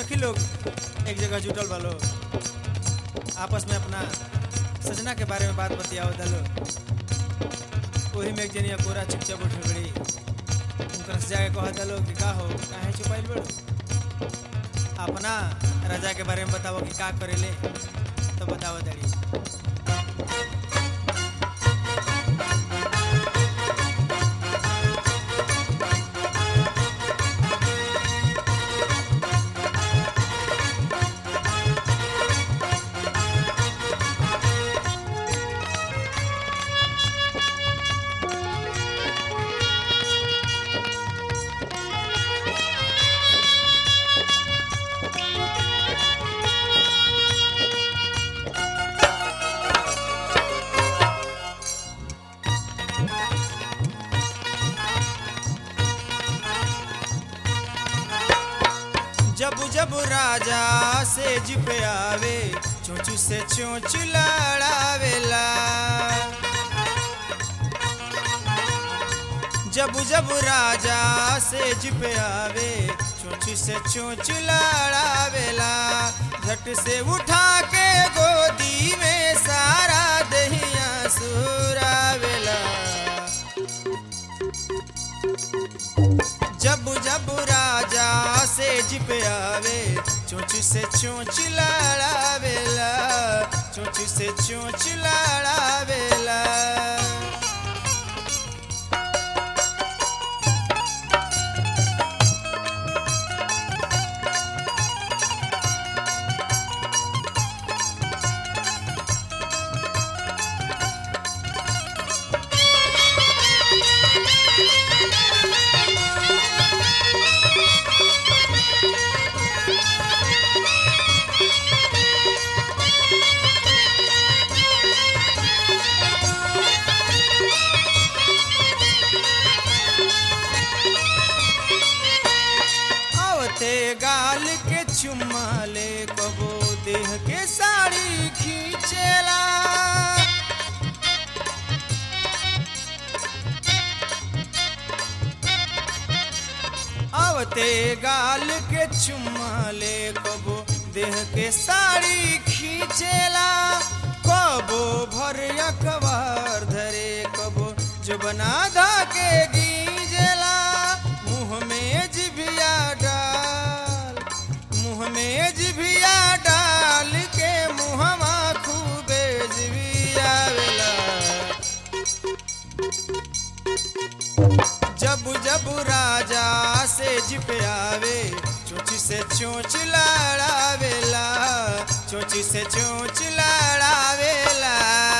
सखी लोग एक जगह जुटल बा लोग आपस में अपना सजना के बारे में बात बतियाओ दलो वही में एक जनिया कोरा चुपचाप उठ बड़ी उनकर से जाके कह दलो कि का हो काहे छुपाइल बड़ो अपना राजा के बारे में बताओ कि का करेले तो बताओ दड़ी जब जब राजा से जिप आवे चोंचू से चोंच लड़ावेला जब जब राजा से जिप आवे चोंच से चोंच लड़ावेला झट से उठा के गोदी में सारा दहिया सुरावेला जब जब राजा से जिप आवे चोंच से चोंच लड़ावेला चोंच से चोंच लड़ावेला आवते गाल के चुम्मा ले कबो देह के साड़ी खींचेला आवते गाल के चुम्मा ले कबो देह के साड़ी खींचेला कबो भर अखबार धरे कबो जो बना धा के गींजेला मुंह में जिभिया डाल मुंह में जिभिया डाल के मुहमा खूबे जिभियावेला जब जब राजा से जिप आवे चोंच से चोंच लड़ावेला चोंच से चोंच लड़ावेला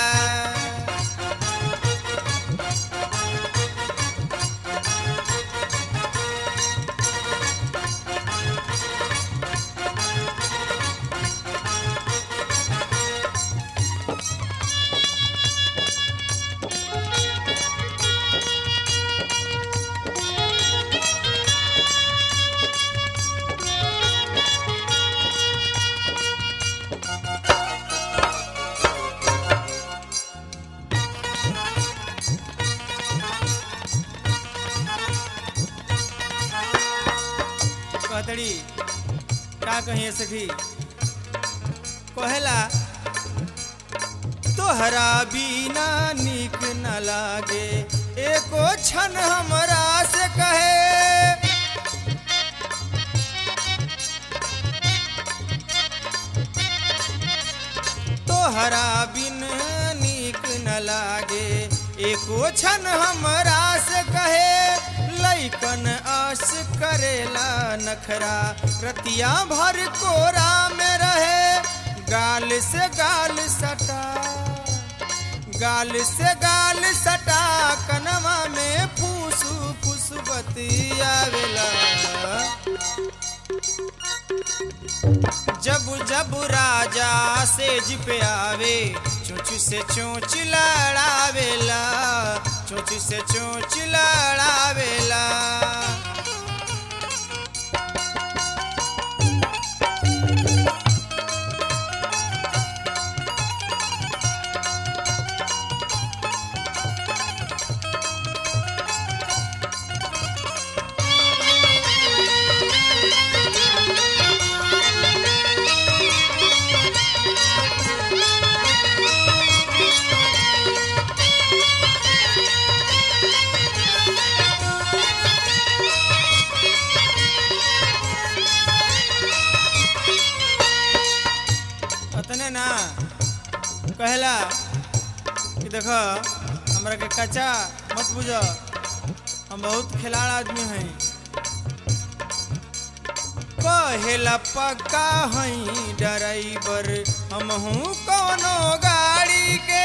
कहतड़ी का कहिए सखी कहेला तोहरा बिना निक न लागे एको क्षण हमरा से कहे तोहरा बिन निक न लागे एको क्षण हमरा से कहे लैकन आस करेला नखरा रतिया भर कोरा में रहे गाल से गाल सटा गाल से गाल सटा कनवा में फूसू फूस बतियावेला जब जब राजा से जिप आवे चोंच से चोंच लड़ावेला चोंच से चोंच लड़ावेला कहला कि देख हमरा के कच्चा मत बुझ हम बहुत खिलाड़ आदमी हैं कहेला पक्का हई ड्राइवर हम हूँ कोनो गाड़ी के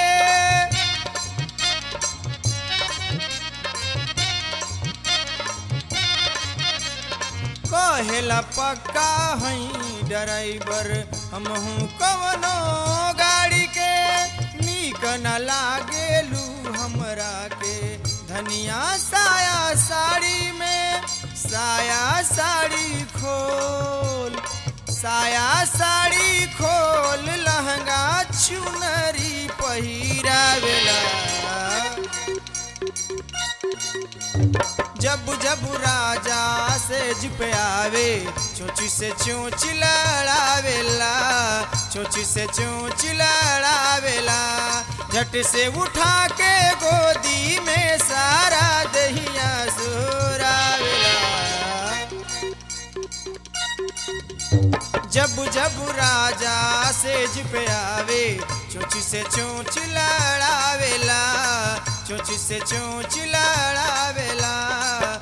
कहेला पक्का हई ड्राइवर हम हूँ कोनो गाड़ी के नीक न लागेलू हमरा के धनिया साया साड़ी में साया साड़ी खोल साया साड़ी खोल लहंगा चुनरी पहिरावेला जब जब राजा से पे आवे चोची से चोच लड़ावेला चोची से चोच लड़ावेला झट से उठा के गोदी में सारा दहिया सोरावेला जब जब राजा सेज पे आवे चोची से चोच लड़ावेला चोची से चोच लड़ावेला